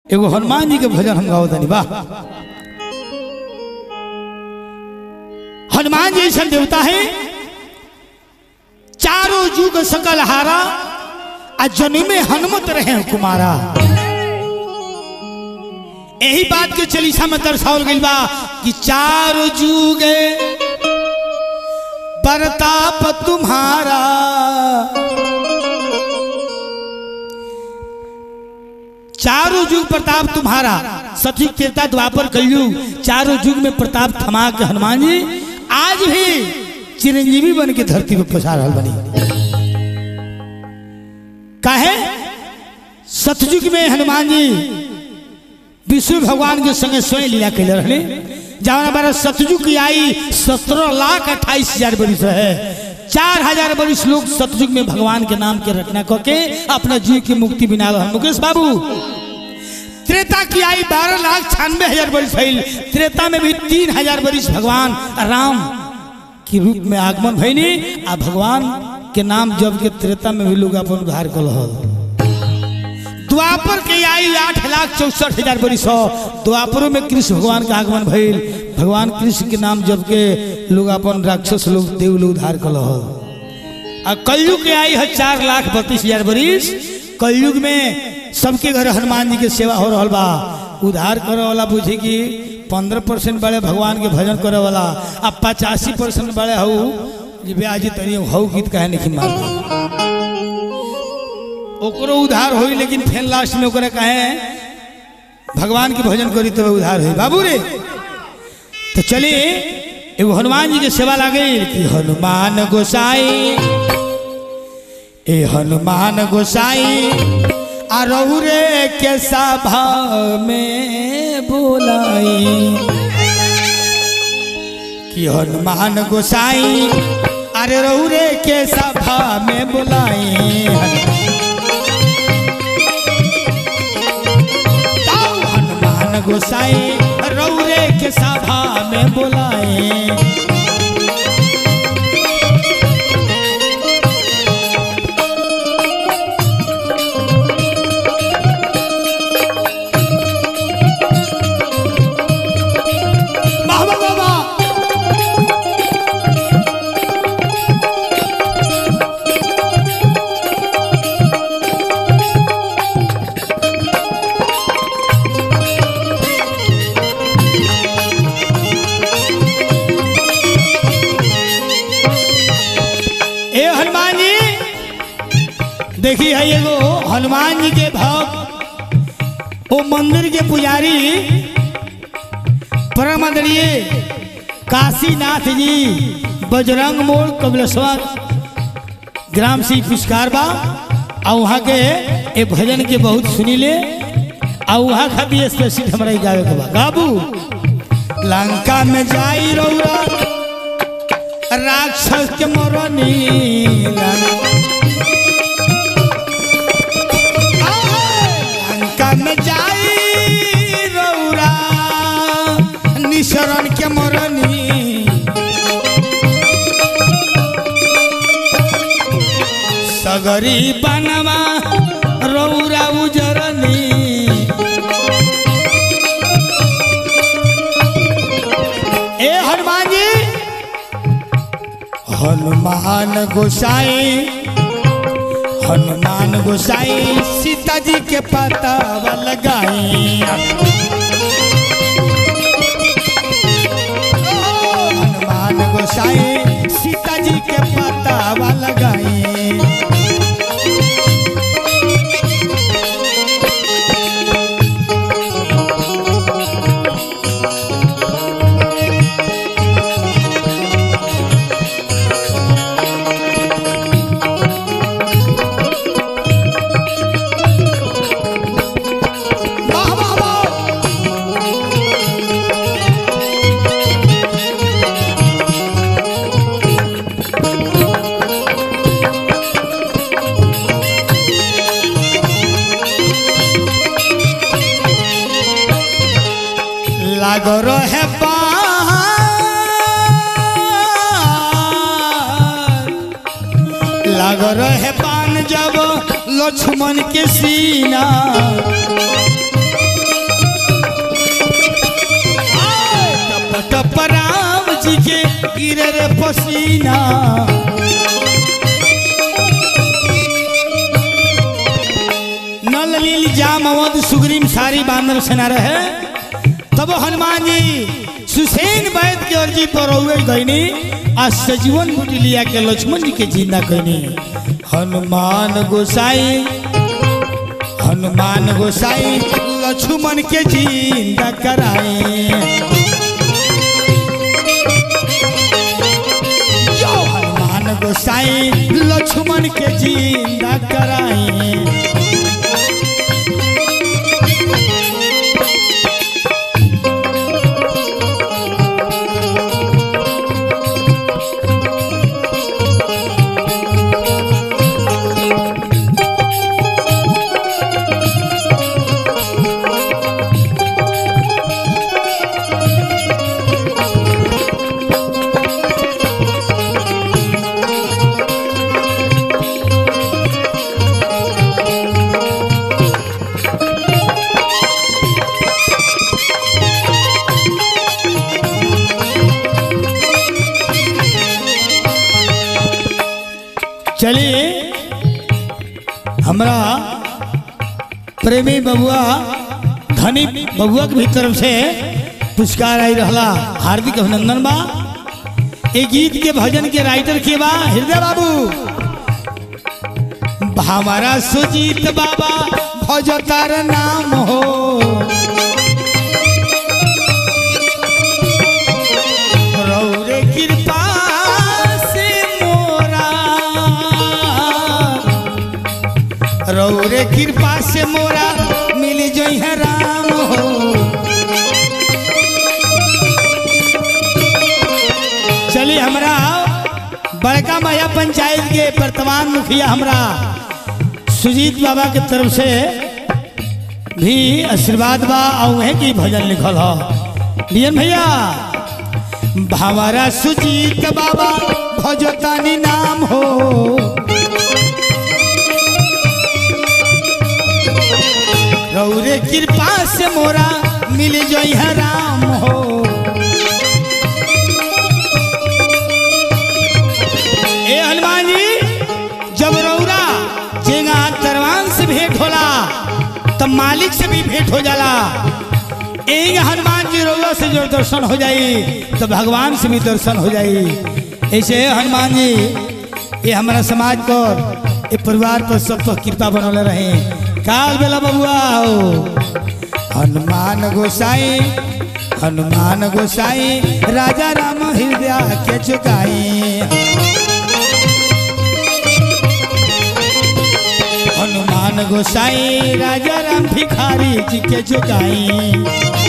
एगो हनुमान जी के भजन हम गाओ तनी वाह हनुमान जी ऐसा देवता है चारों जुग सकल हारा आ जन्मे हनुमत रहे कुमारा यही बात के चलीसा में दर्शावल गई बा कि चारों जुग प्रताप तुम्हारा चारों युग प्रताप तुम्हारा सतयुग त्रेता द्वापर कलयुग चारों युग में प्रताप थमा के हनुमान जी आज भी चिरंजीवी बन के धरती पर पसार रहल बनी काहे सतयुग में हनुमान जी विष्णु भगवान के संगे स्वयं लीला कैले रहने जहाँ हमारा सतयुग की आई सत्रह लाख अट्ठाईस हजार बरिस रहे चार हजार बरिस लोग सतयुग में भगवान के नाम के रचना करके अपना जीव की मुक्ति बिना रहा मुकेश बाबू त्रेता की आई बारह लाख छियानवे हजार बरिस भइल त्रेता में भी तीन हजार बरिस भगवान राम के रूप में आगमन भइनी आ भगवान के नाम जब के त्रेता में भी लोग अपन उद्धार कल द्वापर के आई आठ लाख चौसठ हजार बरिस हो द्वापरों में कृष्ण भगवान का आगमन भइल भगवान कृष्ण के नाम जब के लोग अपन राक्षस लोग देव लोग उद्धार कल आ कलयुग के आई है चार लाख बत्तीस हजार बरिस कलयुग में सबके घर हनुमान जी के सेवा हो रहा बा उद्धार करे वाला बुझे कि पंद्रह परसेंट बड़े भगवान के भजन करे वाला अब पचासी परसेंट बड़े हऊ जे ब्याजी तनी हऊ गीत कहे नहीं मार ओकरो उधार होई लेकिन फेन लास्ट में ओकरा कहे भगवान के भजन करी तो उधार होई बाबू रे तो चलिए एगो हनुमान जी के सेवा लागे कि हनुमान गोसाई ए हनुमान गोसाई आ रहु रे के सभा में बोलाई कि हनुमान गोसाई अरे रहु रे के सभा में बोलाई हनुमान गोसाई रहु रे के सभा में बोलाए बाबा बाबा ए हनुमान जी देखी है एगो हनुमान जी के भक्त वो मंदिर के पुजारी परम आदरणीय काशीनाथ जी बजरंग मोड़ कबलेश्वर ग्राम से पुरस्कार बा आ वहाँ के ए भजन के बहुत सुनी ले आ वहाँ खातिर स्पेशल हमारा ही गावे के बा गाबू लंका में जाई रौरा राक्षस के मरनी लंका में जाई रौरा निशरण के मरनी सगरी बनवा रौरा उजरनी ए हनुमान जी हनुमान गोसाई हनुमान गोसाई सीता जी के पतावा लगाई हनुमान गोसाई सीता जी के पतावा लगाई वाह वाह वाह लागो रहे पान लागो रहे पान जब लक्ष्मण के सीना गिरे रे पसीना नल लील जाम अवध सुग्रीम सारी बांदर सेना रहे तब हनुमान जी सुसैन वैद के अर्जी पर हुए गईनी आ सजीवन बूटी लिया के लक्ष्मण जी के जिंदा कहनी हनुमान गोसाई हनुमान गोसाई लक्ष्मण के जिंदा कराए जो हनुमान गोसाई लक्ष्मण के जिंदा कराए चलिए हमरा प्रेमी बबुआ धनी बबुआ के भी तरफ से पुरस्कार आई रहला हार्दिक अभिनंदन बा ए गीत के भजन के राइटर के बा हृदय बाबू हमारा सुजीत बाबा भजतार नाम हो रौरे कृपा से मोरा रौरे कृपा से मोरा मिल जई है राम हो चलिए हमरा बड़का माया पंचायत के वर्तमान मुखिया हमरा सुजीत बाबा के तरफ से भी आशीर्वाद बा और वहीं की भजन लिखल हो बियन भैया भावरा सुजीत बाबा भजतानी नाम हो रौरे कृपा से मोरा मिल जई है राम हो ए हनुमान जी जब रौरा जेगा दरवान से भेंट होला तब मालिक से भी भेंट हो जाला एक हनुमान जी रौरा से जो दर्शन हो जाई तो भगवान से भी दर्शन हो जाई ऐसे हनुमान जी ये हमारा समाज पर ये परिवार पर सब तो कृपा बनौले रहे काल बेला बबुआ हो हनुमान गोसाई हनुमान गोसाई राजा राम हृदय के चुकाई हनुमान गोसाई राजा राम भिखारी जी के चुकाई